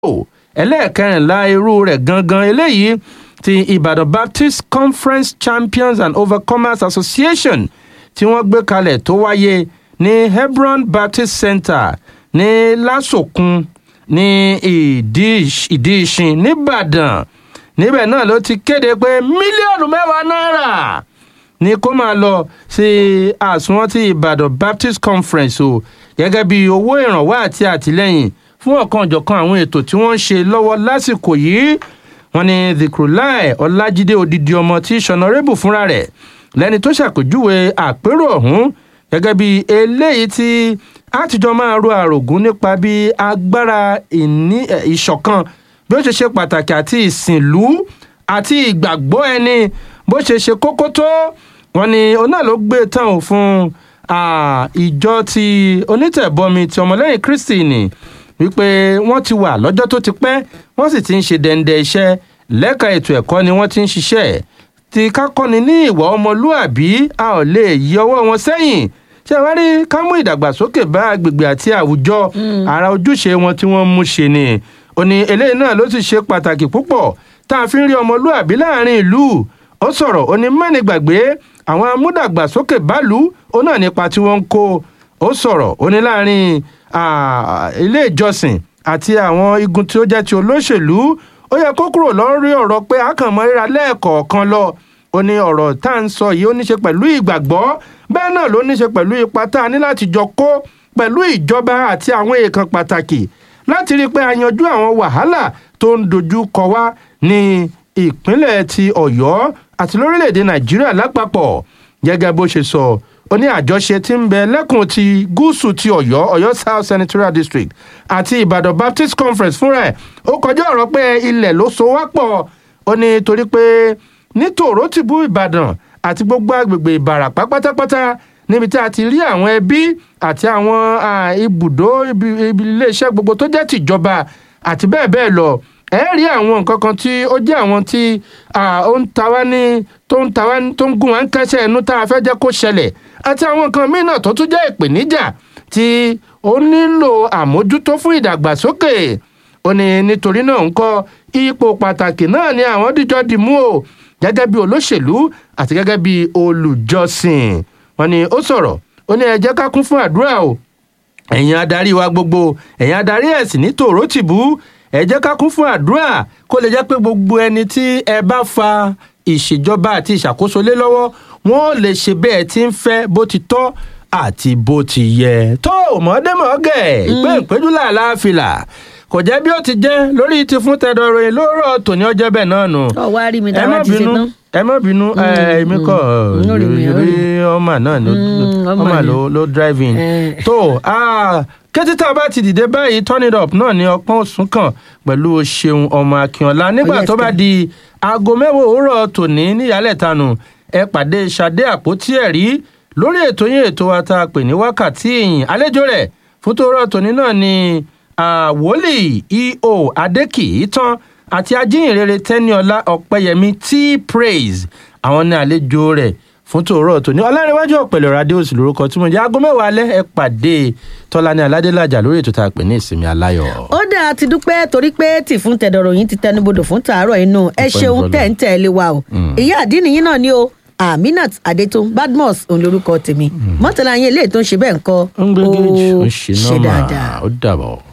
ẹlẹ́ẹ̀kẹrìnlá irú rẹ̀ gangan eléyìí ti ìbàdàn baptist conference champions and overcomers association tí wọ́n gbé kalẹ̀ tó wáyé ní hebron baptist center ní lásòkun ní ìdí ìṣin nìbàdàn níbẹ̀ náà ló ti kéde pé mílíọ̀nù mẹ́wàá náírà ni kó máa lọ sí àsùnwọ̀n ti ìbàdàn baptist conference o gẹ́gẹ́ bí owó ìrànwọ́ àti àtìlẹ́yìn fún ọ̀kan ọ̀jọ̀kan àwọn ètò tí wọ́n ń ṣe lọ́wọ́ lásìkò yìí wọ́n ní zikrulai ọlájídé odidi ọmọ tí sọnàrẹ́bù fúnra rẹ̀ lẹ́ni tó ṣàpèjúwe àpérò ọ̀hún gẹ́gẹ́ bí eléyìí tí àtijọ́ máa ro àrògún nípa bí agbára ìṣọ̀kan bí ó ṣe ṣe pàtàkì àti ìsìnlú àti ìgbàgbọ́ ẹni bó ṣe ṣe kókó tó wọn ni òun náà ló gbé tán ò fún ìjọ ti onítẹ̀bọmi ti ọmọlẹ́yìn kristi ni wípé wọ́n ti wà lọ́jọ́ tó ti pẹ́ wọ́n sì ti ń ṣe dẹ́ndẹ́ iṣẹ́ lẹ́ka ètò ẹ̀kọ́ ni wọ́n ti ń ṣiṣẹ́ tí kákọ́ni ní ìwà ọmọlúàbí a ò lè yí ọwọ́ wọn sẹ́yìn ṣé wàá rí ká mú ìdàgbàsókè bá agbègbè àti àwùjọ ara ojúṣe wọn tí wọ́n mú ṣe ni ó ní eléyìí náà ló sì ṣe pàtàkì púpọ̀ tá a fi ń rí ọmọlúàbí láàrin ìlú ó sọ̀rọ̀ ó ní mẹ́ni gbàgbé àwọn amúdàgbàsókè báàlú ó náà nípa tí wọ́n ń kó ó sọ̀rọ̀ ó ní láàrin ilé ìjọsìn àti àwọn igun tí ó jẹ́ ti olóṣèlú ó yẹ kó kúrò lórí ọ̀rọ̀ pé àkànmọ́ ríra lẹ́ẹ̀kọ̀ọ̀kan lọ ó ní ọ̀rọ̀ tá à ń sọ yìí ó ní ṣe pẹ̀lú ìgbàgbọ́ bẹ́ẹ̀ náà ló ní ṣe pẹ̀lú ipa tá a ní láti jọ kó pẹ̀lú ìjọba àti àwọn èèkàn pàtàkì láti rí i pé a yanjú àwọn wàhálà tó ń dojú kọ wá ní ìpínlẹ̀ ti ọ̀yọ́ àti lórílẹ̀‐èdè nàìjíríà lápapọ̀ gẹ́gẹ́ bó ṣe sọ ó ní àjọṣe tí ń bẹ lẹ́kùn ti gúúsù ti ọ̀yọ́ ọ̀yọ́ south senatorial district àti ìbàdàn baptist conference fúnra ẹ̀ ó kọjá ọ̀rọ̀ pé ilẹ̀ ló so wá pọ̀ ó ní torí pé ní tòró ti bú ìbàdàn àti gbogbo agbègbè ìbàràpá pátápátá níbi tí a ti rí àwọn ẹbí àti àwọn ibùdó iléeṣẹ́ gbogbo tó jẹ́ tìjọba àti bẹ́ẹ̀ bẹ́ẹ̀ lọ ẹ rí àwọn nǹkan kan tí ó jẹ́ àwọn tí ó ń ta wá ní tó ń ta wá tó ń gún wá ń kẹ́sẹ̀ ẹnu tá a fẹ́ jẹ́ kó ṣẹlẹ̀ àti àwọn nǹkan míì náà tó tún jẹ́ ìpèníjà tí ó nílò àmójútó fún ìdàgbàsókè ó ní nítorí náà ń kọ́ ipò pàtàkì náà ni àwọn díjọ́ dì mú o gẹ́gẹ́ bí olóṣèlú àti gẹ́gẹ́ bí olùjọsìn wọn ni ó sọ̀rọ̀ ó ní ẹ jẹ́ ká kún fún àdúrà o ẹ̀yin adarí wa gbogbo ẹ̀yin adarí ẹ̀sìn ní tòró tìbú ẹ jẹ́ ká kún fún àdúrà kó lè jẹ́ pé gbogbo ẹni tí ẹ bá fa ìṣèjọba àti ìṣàkóso lé lọ́wọ́ wọn lè ṣe bẹ́ẹ̀ tí ń fẹ́ bó ti tọ́ àti bó ti yẹ. tó mọ̀ọ́dẹ́mọ̀ọ́gẹ̀ ìpè ìpéjú làlá fìlà kò jẹ́ bí ó ti jẹ́ lórí ti fún tẹ̀dọ̀ ròyìn lóòrọ̀ tòní ọjọ́ bẹ́ẹ̀ náà nù. ọ wá rí mi dára ti ṣe tán. ẹ má bínú èmi kọ rí ọmọ náà ọmọ ló drive in. tó kété tá a bá ti dìde báyìí turn it up náà ní ọpọ́n òsùn kan pẹ̀lú ṣeun ọmọ akínọlá nígbà tó bá di aago mẹ́wàá òwúrọ̀ tòní níyàlẹ̀ tanu ẹ pàdé ṣadé àpótí ẹ̀rí lórí ètò yín ètò wa tá a pè ní wákàtí ìyìn àlejò rẹ̀ fún tòórọ́ tòní náà ni wòlíì eo adékìítán àti ajíhìnrere tẹniọlá ọpẹyẹmí t praise àwọn ní àlejò rẹ̀ fún tòórọ́ tòní ọlárẹ̀wájú ọ̀pẹ̀lẹ̀ rádíòsì lórúkọ tí mo jẹ́ aago mẹ́wàá alẹ́ ẹ pàdé tọ́lání aládélájà lórí ètò tá a pè ní ìsinmi aláyọ̀. ó dáa ti dúpẹ́ torí pé tì fún tẹ̀dọ̀rọ̀ yín ti tẹnubodò fún tàárọ̀ inú ẹ ṣeun tẹ̀ ń tẹ̀lé wa o ìyá àdínì yín náà ni o aminat adetun badmus òun lorúkọ tèmi mọ́tàlá yín eléyìí tó ń ṣe bẹ́ẹ̀ ń kọ́ ó ń gbé gèjì ó ń ṣe nọ́ọ̀mà ó dàbọ̀.